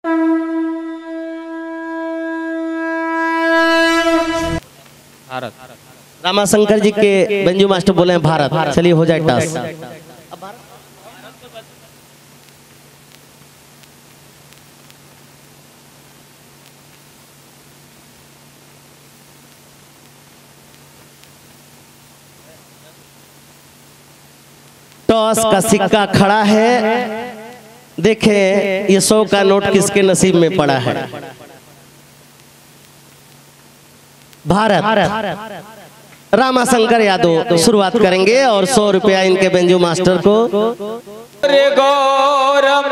भारत रामाशंकर जी के बंजू मास्टर बोले हैं भारत चलिए हो जाए टास टॉस का सिक्का खड़ा है देखें ये सौ का नोट किसके नसीब में पड़ा है भारत रामाशंकर यादव शुरुआत करेंगे और सौ रुपया इनके बेंजू मास्टर को रे गौरम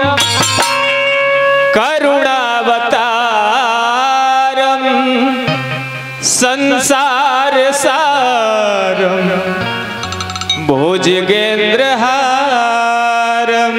करुणावतारम संसार सारम भुजगेंद्रहारम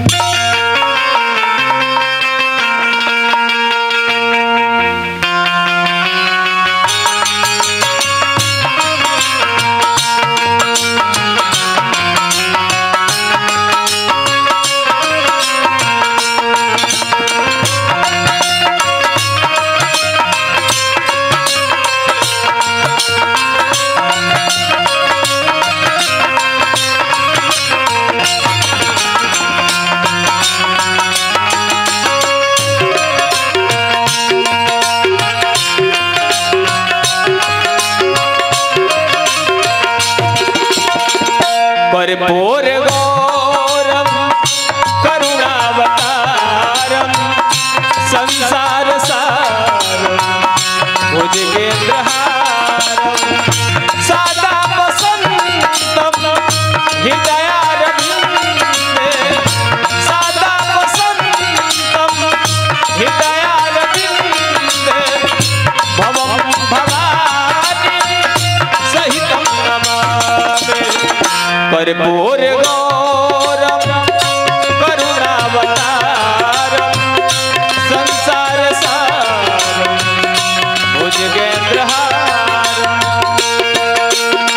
परिपूर गौरम करुणावतारम संसार सारम भुजगेंद्रहारम सदा वसंतम हृदयारविंदे सदा वसंतम हृदयारविंदे भवं भवानी सहितं नमामि कर्पूर गौरम करुणावतारम संसार सारम भुजगेंद्रहारम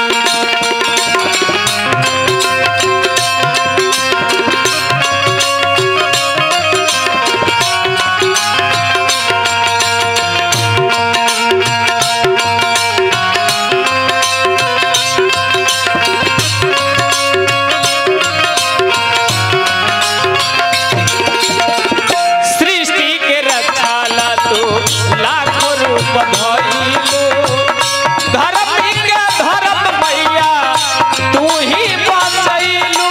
सृष्टि के रक्षा ला तू लाखों रूप धइलू धरती के धरत मैया तू ही बचैलू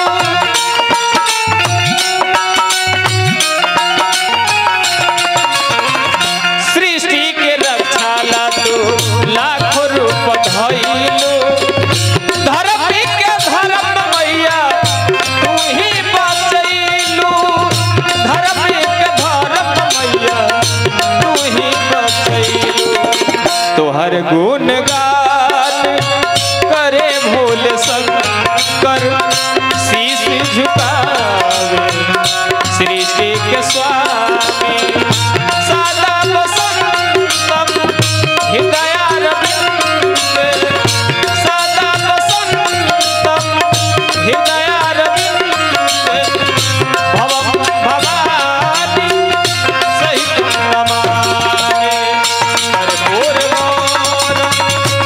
सृष्टि के रक्षा ला तू लाखों रूप धइलू धरती के धरत मैया तू ही बचैलू धरती के धरत मैया तू ही बचैलू तोहर गुण गान करे भोल शंकर शीश झुकावे सृष्टि के स्वामी सदा वसंतम हृदयारविंदे सदा वसंतम हृदयारविंदे भवं भवानी सहितं नमामि कर्पूर गौरम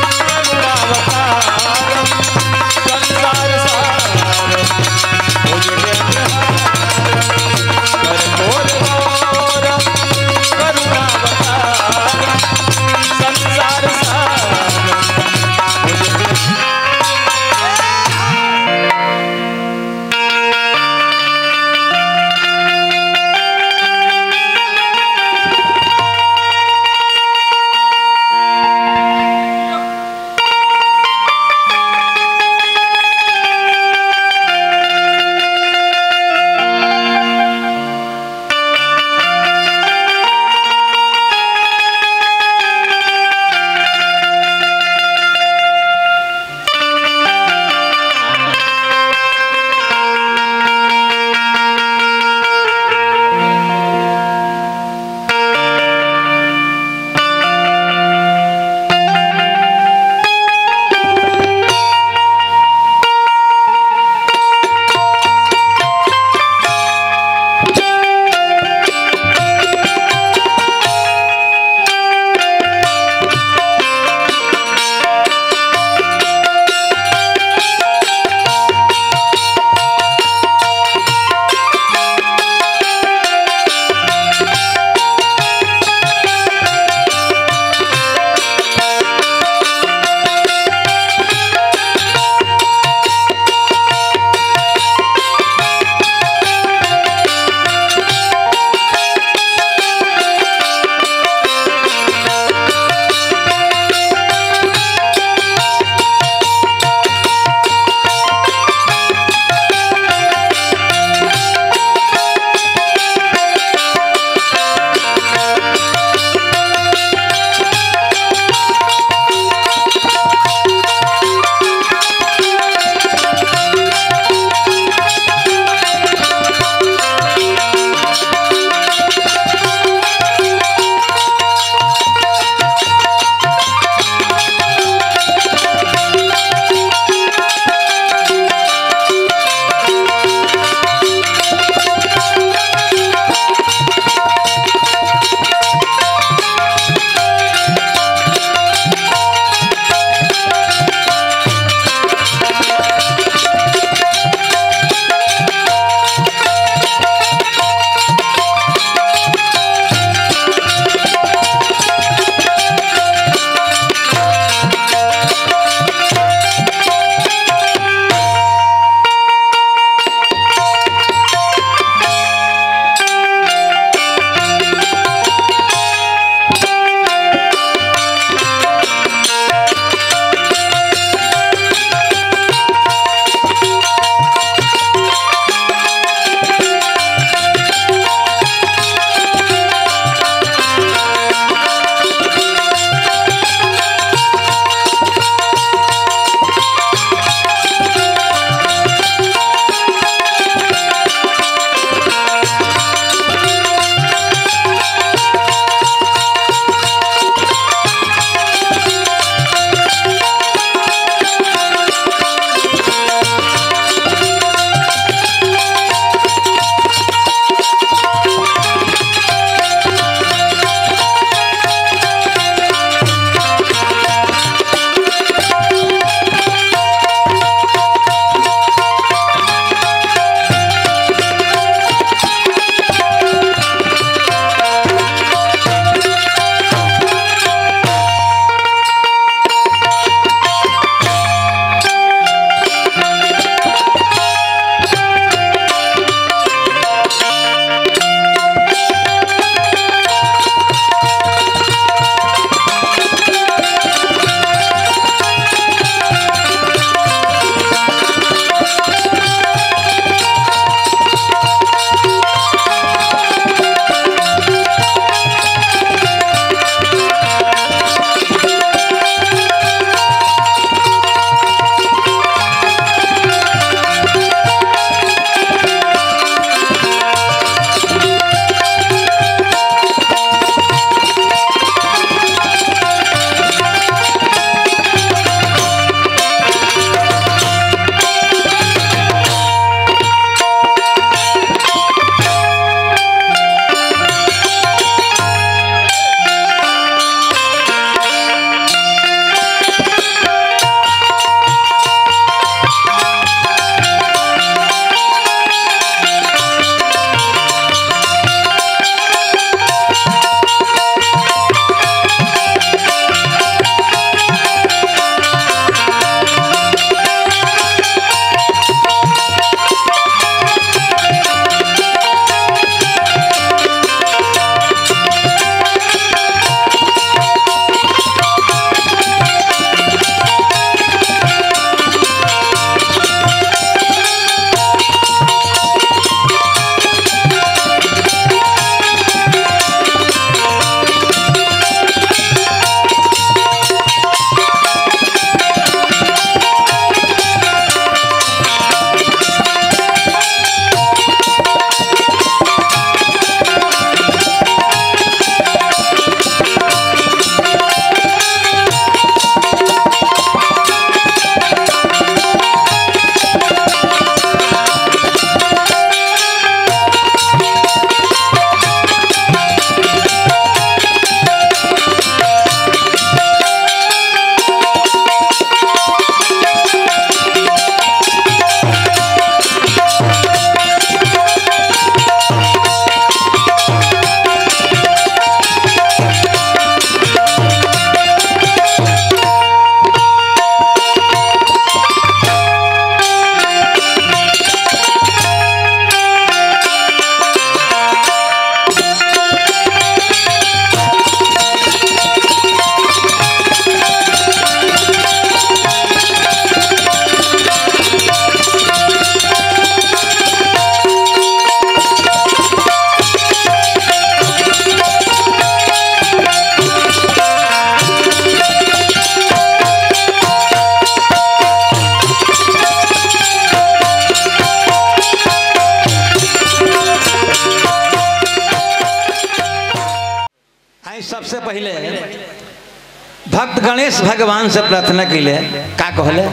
आई सबसे पहले भक्त गणेश भगवान से प्रार्थना कैले का कहले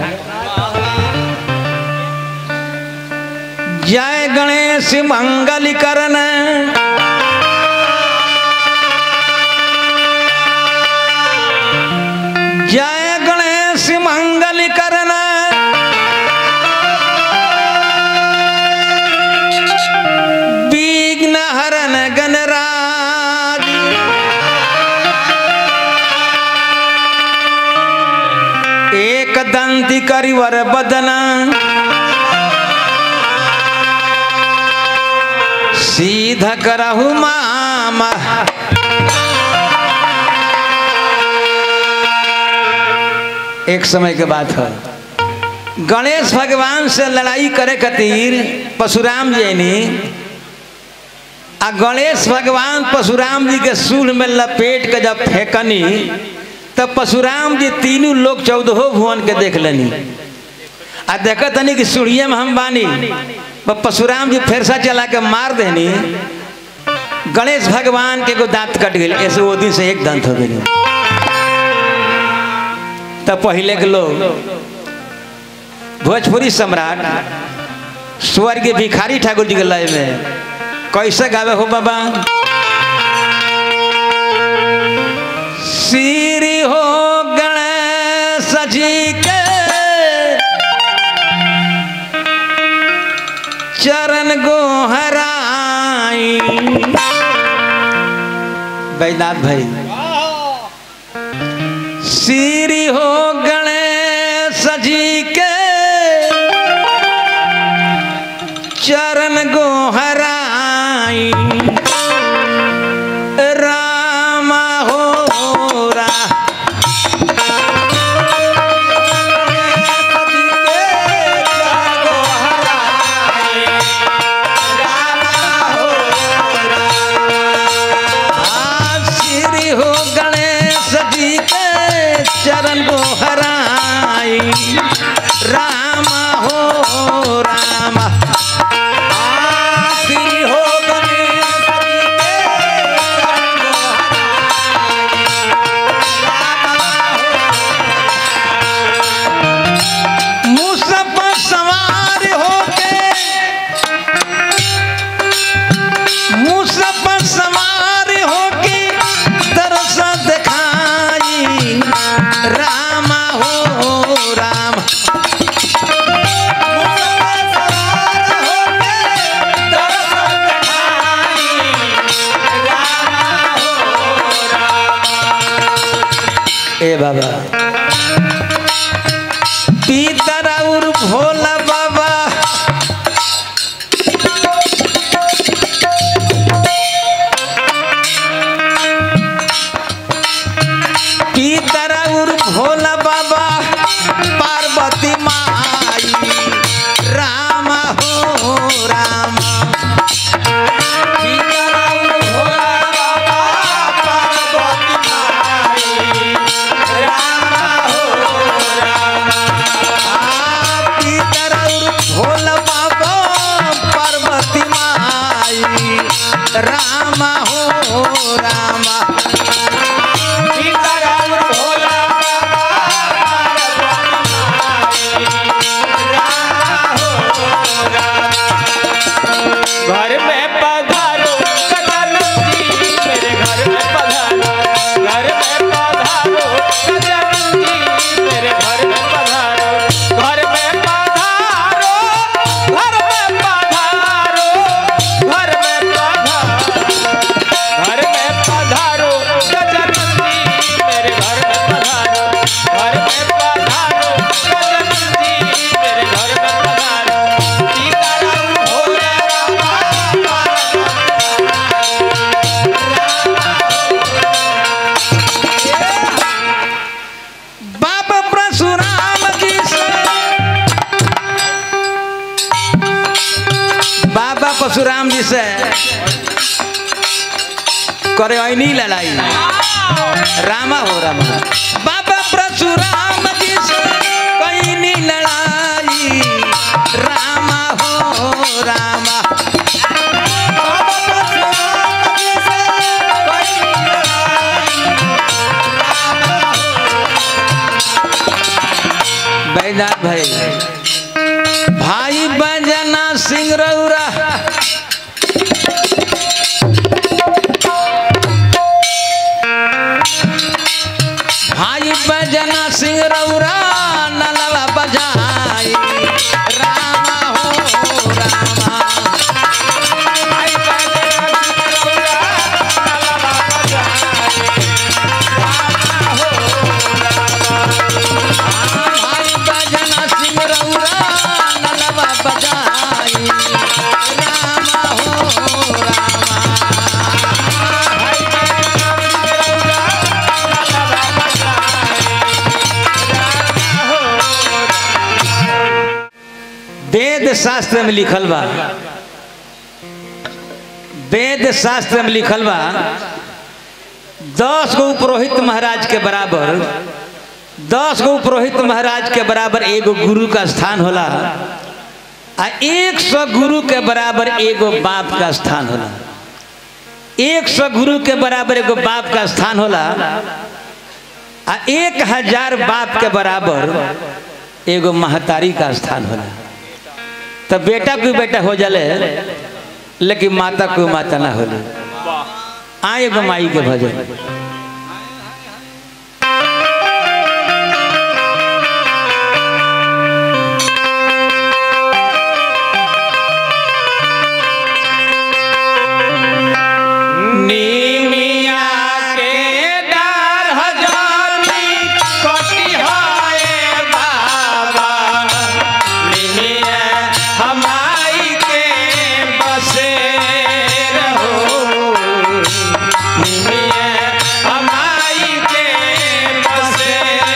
जय गणेश मंगल करन जय गणेश मंगल करन विघ्न हरन गणराज एक दंती करिवर बदना सीध करहु मामा एक समय के बात है गणेश भगवान से लड़ाई करे खातिर परशुराम जी ने आ गणेश भगवान परशुराम जी के सूल में लपेट के जब फेंकनी तब परशुराम जी तीनों लोग चौदहो भुवन के देख लेनी आ देख तनी कि सूढ़िया में हम बानी बस परशुराम जी फेरसा चला के मार देनी गणेश भगवान के एगो दांत कट गई ऐसे वो दिन से एक दांत हो गई तब पहले के लोग भोजपुरी सम्राट स्वर्गीय भिखारी ठाकुर जी के लय में कैसे गावे हो बाबा श्री हो गणेश जी के चरण गोहराई बैनाथ भाई श्री हो गणेश जी के चरण गोहराई राम हो रा श्री हो गणेश जी के चरण गोहराई राम हो राम श्री हो गणेश जी के चरण गोहराई मुसफ सवार होके मुसफ सवार होके तरस दिखाई राम हो राम ए बाबा पीतर और भोला बाबा पीतर और भोला बाबा पार्वती माई राम हो राम पीतर और भोला बाबा पार्वती माई राम पीतर और भोला बाबा पार्वती माई राम हो राम पीतर और भोला घर में पधारो कदम जी मेरे घर में पधारो घर में पधारो कदम जी मेरे घर में पधारो घर में पधारो घर में पधारो घर में पधारो घर में पधारो गजन जी मेरे घर में पधारो घर में पधारो गजन जी मेरे घर में पधारो सीताराम भोले बाबा परशुराम जी से बाबा परशुराम जी से करे ऐनी लड़ाई रामा हो रामा बाबा परशुराम जी से कैनी लड़ाई रामा हो रामा बाबा परशुराम जी से कैनी लड़ाई वेद शास्त्र में लिखल बा वेद शास्त्र में लिखल बा दस गो पुरोहित महाराज के बराबर दस गो पुरोहित महाराज के बराबर एगो गुरु का स्थान होला आ एक सौ गुरु के बराबर एगो बाप का स्थान होला एक सौ गुरु के बराबर एगो बाप का स्थान होला आ एक हजार बाप के बराबर एगो महतारी का स्थान होला तो बेटा को बेटा हो जाले लेकिन माता को माता ना होले आ एगो माई के भजन नीमिया के डार हजारी कटिहाए बाबा नीमिया हमाई के बसे रहो नीमिया हमाई के बसे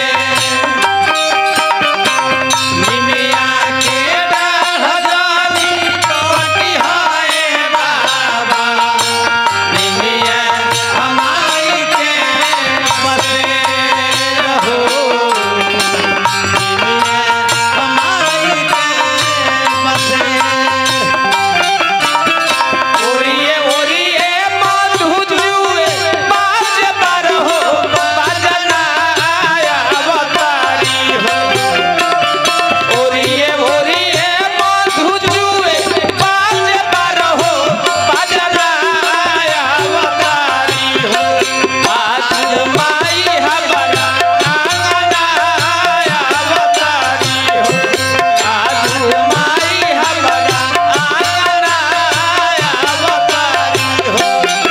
नीमिया के डार हजारी कटिहाए बाबा निमिया हमारी के बसे रहो निमिया हमारी के बसे ओरिए ओरिए मधु जुए बाज बारहो बाजना अवतारी हो ओरिए ओरिए मधु जुए बाज बारहो बाजना अवतारी हो आज माई हमारा आंगना अवतारी हो आज माई हमारा आंगना अवतारी हो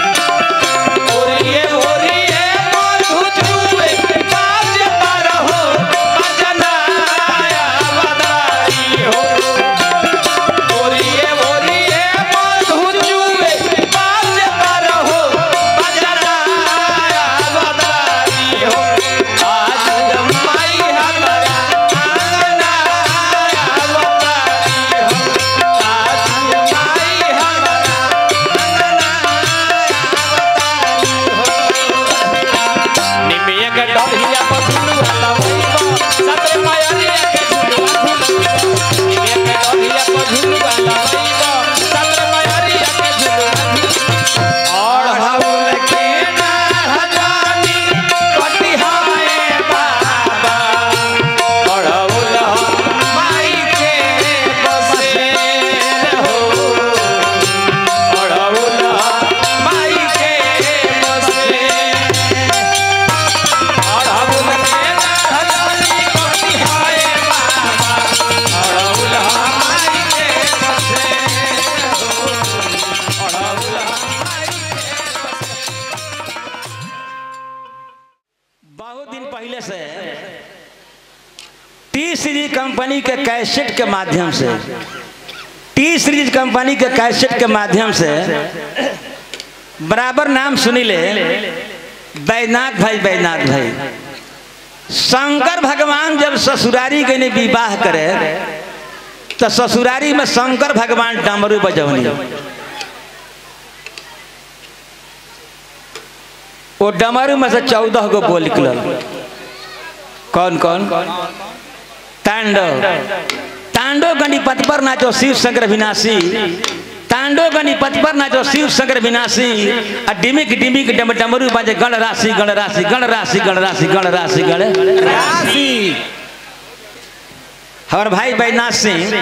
ओरिए ओरिए मधु जुए बाज बारहो बाजना अवतारी हो ओरिए ओरिए मधु जुए बाज बारहो बाजना अवतारी हो आज माई हमारा आंगना अवतारी हो आज माई हमारा निमिया के डरिया पथुलु लवैबा सतरे मायरिया के झुलुआ झुलुआ निमिया के डरिया पथुलु लवैबा सतरे मायरिया के झुलुआ और हवल के ना हजानी कटिहाए बाबा और हवल माई के बसे हो और हवल माई के बसे और हवल के ना हजानी कटिहाए बाबा और हवल माई के बसे हो और हवल माई बहुत दिन पहले से टी सीरीज कंपनी के कैसेट के माध्यम से टी सीरीज कंपनी के कैसेट के माध्यम से बराबर नाम सुनी ले बैनाथ भाई बैनाथ भाई शंकर भगवान जब ससुरारी के ने विवाह करे तो ससुरारी में शंकर भगवान डमरू बजौनी वो डमरू में से चौदह गो बोल निकलल कौन कौन तांडव तांडव गणिपत पर नाचो शिव शंकर विनाशी तांडव गणिपत पर नाचो शिव शंकर विनाशी आ डिमिक डिमिक डम डमरू बाजे गण राशि गण राशि गण राशि गण राशि गण राशि गण राशि हमार भाई बैजनाथ सिंह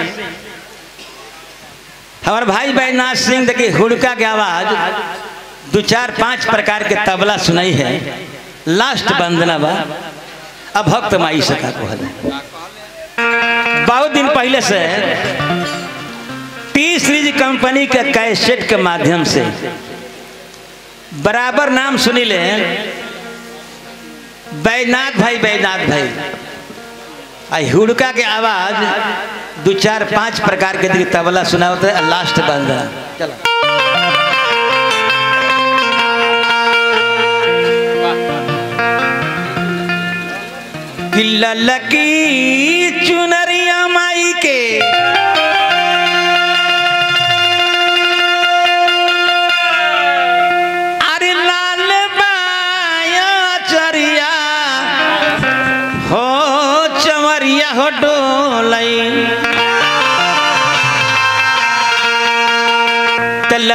हमार भाई बैजनाथ सिंह देखिए हुड़का के आवाज दो चार पांच प्रकार के तबला सुनाई है लास्ट वंदना बा अब भक्त माई सका को है बहुत दिन पहले से टी सीरीज कंपनी के कैसेट के माध्यम से बराबर नाम सुनी ले बैजनाथ भाई बैजनाथ भाई आई हुड़का के आवाज दो चार पांच प्रकार के देखिए तबला सुना होता है लास्ट वंदना चलो कि ललकी चुनरिया माई के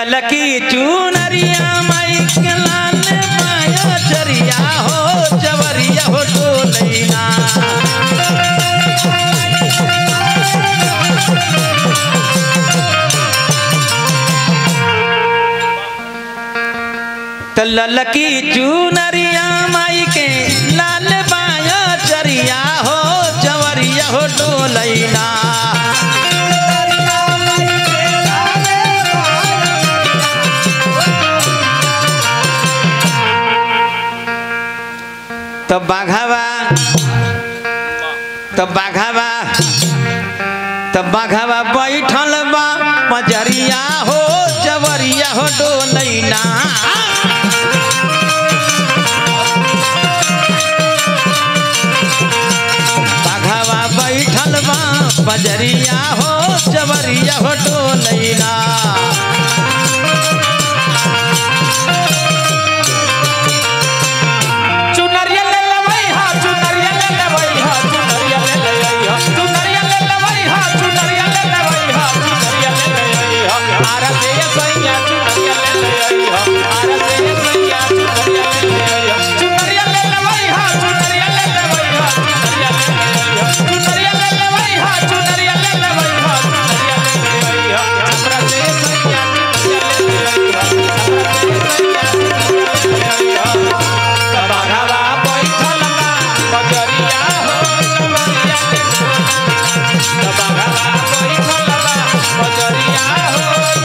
ललकी चुनरिया माई के लाल माया चरिया हो जवरिया हो डोलैना त ललकी चुनरिया माई के लाल बाया चरिया हो जवरिया हो डोलैना तब बाघावा तब बाघावा तब बाघावा बैठल बा मजरिया हो जवरिया हो डोलैना बाघावा बैठल बा बजरिया हो जवरिया हो डोलैना चुनरिया ले लेवई हा चुनरिया ले लेवई हा चुनरिया ले लेवई हा चुनरिया ले लेवई हा चुनरिया ले लेवई हा चुनरिया ले लेवई हा आरा से ये सैया चुनरिया ले लेवई हा आरा से ये सैया चुनरिया ले लेवई हा चुनरिया ले लेवई हा चुनरिया ले लेवई हा चुनरिया ले लेवई हा चुनरिया ले लेवई हा चुनरिया ले लेवई हा चुनरिया ले लेवई हा हमरा से ये सैया चुनरिया ले लेवई हा हमरा से ये सैया चुनरिया ले लेवई हा बाघावा बैठल बा बजरिया हो चुनरिया ले बाघावा बैठल बा बजरिया हो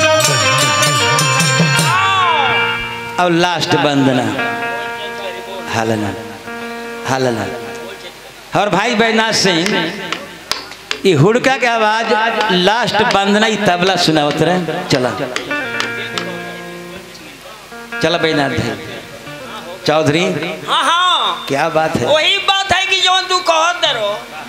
चुनरिया और लास्ट वंदना हालना हालना और भाई बैजनाथ सिंह ये हुड़का के आवाज लास्ट वंदना ई तबला सुनावत रहे चला चला बैजनाथ भाई चौधरी हाँ हाँ क्या बात है वही बात है कि जो तू कहत दरो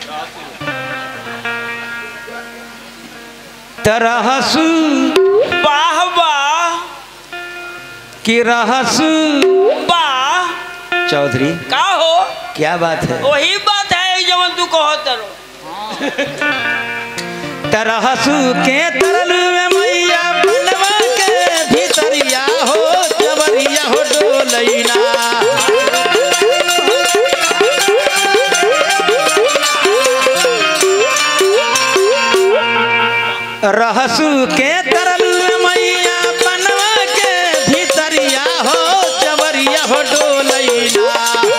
तरहसु वाह वाह की रहसु वाह चौधरी का हो क्या बात है वही बात है जो तू कहत दरो तरहसु के तरल में मैया बनवा के भीतरिया हो जबरिया हो डोलैना रहसु के तरल में मैया बनवा के भीतरिया हो जबरिया हो डोलैना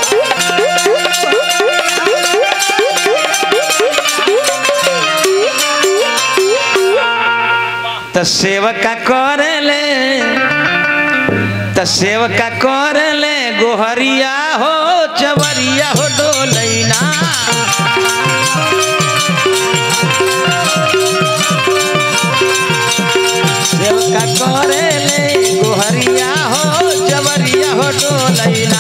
त सेवका करले त सेवका करले गोहरिया हो चवरिया हो डोलैना सेवका करले गोहरिया हो चवरिया हो डोलैना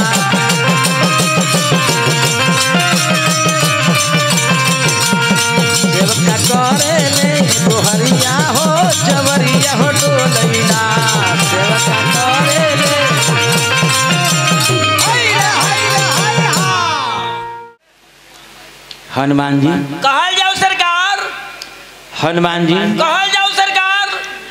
सेवका करले गोहरिया हो चवरिया हो डोलैना सेवका करले हनुमान जी कहल जाओ सरकार हनुमान जी कहल जाओ सरकार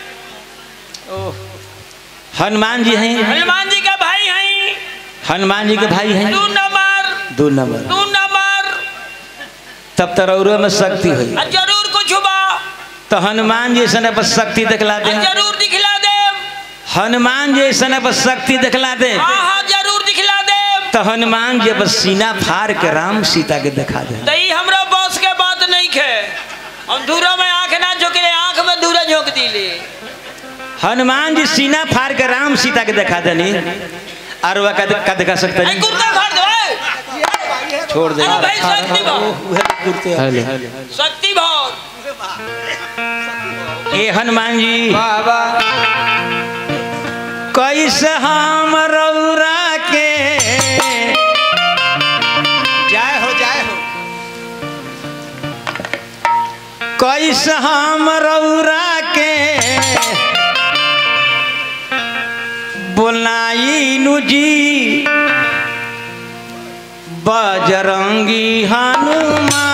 हनुमान जी हैं हनुमान जी का भाई हैं हनुमान जी के भाई हैं तू नंबर दो नंबर तू नंबर तब तरौरो में शक्ति हुई आ जरूर कुछ बा तो हनुमान जी ऐसा पर शक्ति दिखला दे आ जरूर दिखला दे हनुमान जी ऐसा पर शक्ति दिखला दे हाँ हाँ जरूर दिखला दे तो हनुमान जी बस सीना फाड़ के राम सीता के दिखा दे तो ई हमरा बस के बात नहीं खे हम दूरा में आंख ना झोंकले आंख में दूरा झोंक दिले हनुमान जी सीना फाड़ के राम सीता के दिखा देनी और वह का, का दिखा सकता ए जी कुर्ता फाड़ दो ए। छोड़ दे अरे भाई शक्ति भाव शक्ति भाव ए हनुमान जी कैसे हम रौरा के जय हो जय हो कैसे हम रौरा के बोलाई नु जी बजरंगी हनुमान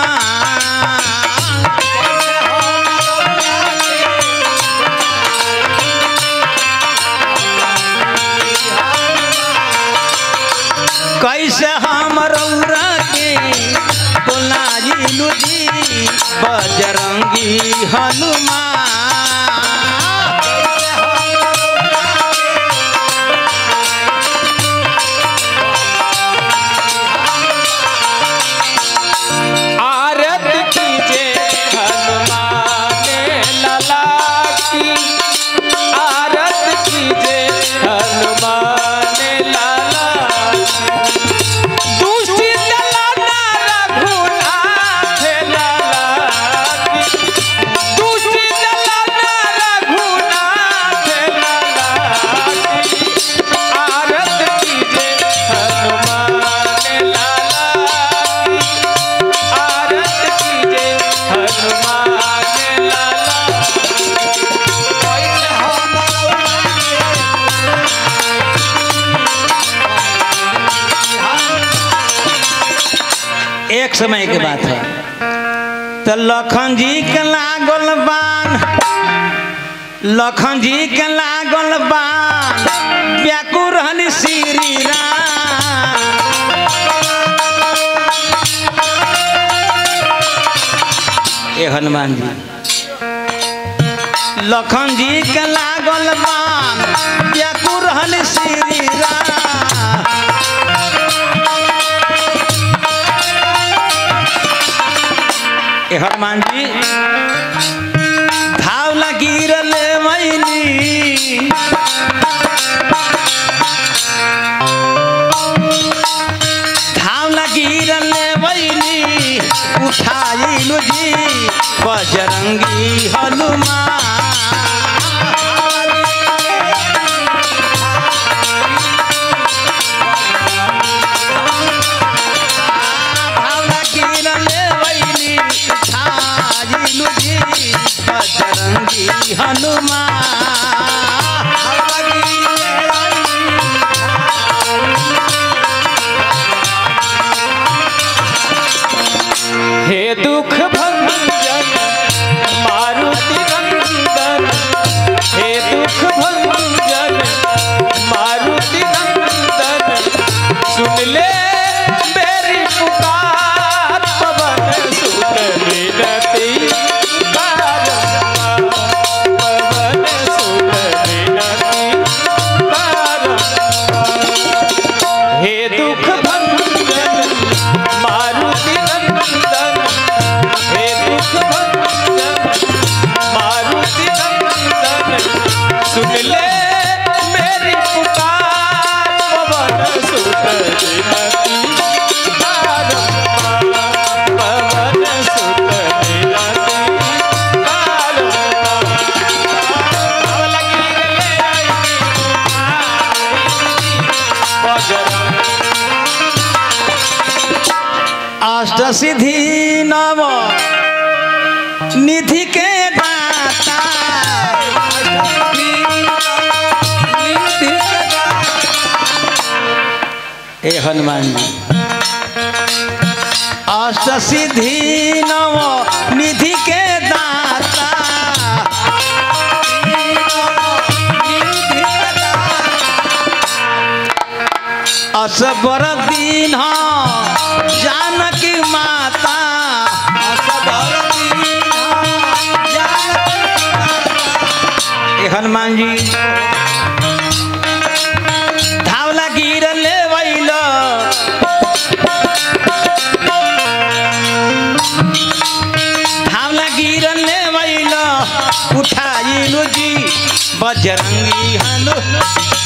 कैसे हम रौरा के बोलाइलू जी बजरंगी हनुमान आरत कीजे हनुमान लला की आरत कीजे हनुमान लला दुष्ट दलाना रघुनाथ लला की दुष्ट दलाना रघुनाथ लला की आरत कीजे हनुमान लला की आरत कीजे हनुमान लाला एक समय के बात है तो लखन जी के लागल बान लखन जी के लागल बान व्याकुर हन श्री राम ए हनुमान जी लखन जी के लागल बान व्याकुर हन श्री राम ए हनुमान जी धाव लगी रले मैनी धाव लगी रले मैनी उठाइलू जी बजरंगी हनुमान भावना किरले वैली छाइलू जी बजरंगी हनुमान हे दुख भंजन मारुति नंदन हे दुख भंजन मारुति नंदन सुन ले मेरी पुकार पवन सुत विनती बारंबार। पवन सुत विनती बारंबार। हे दुख भंजन मारुति नंदन हे दुख भंजन मारुति नंदन सुन ले मेरी पुकार पवन सुत विनती बारंबार। पवन सुत विनती बारंबार। अब लगी रे आई बजरंग अष्ट सिद्धि नव निधि के दाता ए हनुमान जी अष्ट सिद्धि नव निधि के दाता असबर दीन जानकी माता ए हनुमान जी धावला गिर ले वैल धावला गिर ले वैल उठाइलु जी बजरंगी हनु